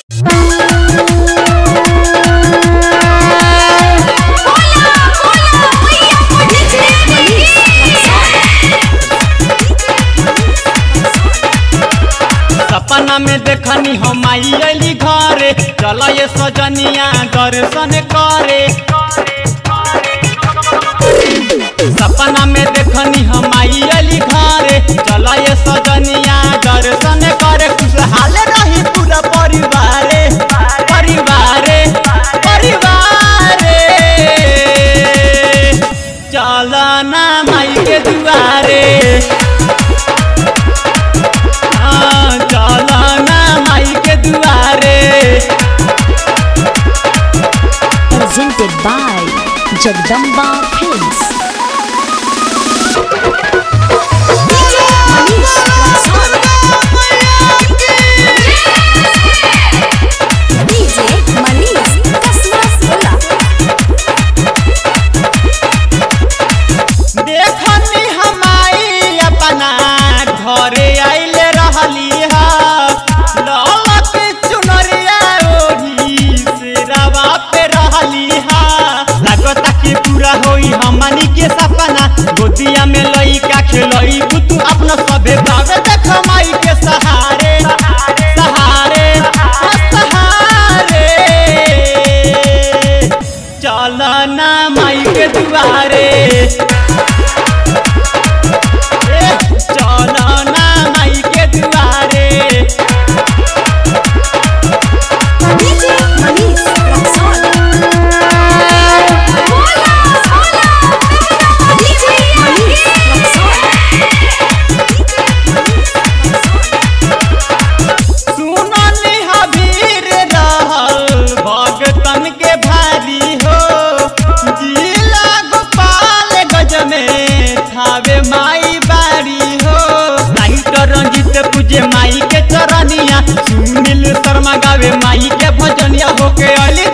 सपना में देखनी हम आई अली घरे चल ये सजनिया दर्शन करे सपना में देखनी हम आई अली घरे चल ये सजनिया दर्शन करे खुशहाल रही पूरा परिवारे परिवारे परिवारे चल ना माई के दुआरे हाँ, चल ना माई के दुआरे presented by Jagdamba Films. DJ Manish Kasmas Bola. देखनी हमारी अपना घरे आइले रहली हा ललक चुनरिया ओढ़ी सिरवा पे रहली हा लागता कि पूरा होई हमनी के सपना गोदिया में लइका खेलई तू अपना सबे बावे देख माई के सहारे सहारे सहारे चल ना माई के दुआरे ए, चल ना माई के दुआरे DJ Manish Raksol. DJ Manish Raksol. सुनली हबीर रहल भगतन के भारी हो जिला गोपाल गज में थावे माई बारी हो राइटर रंजित पूजे माई के चरनिया सुनील शर्मा गावे माई के भजनिया होके अली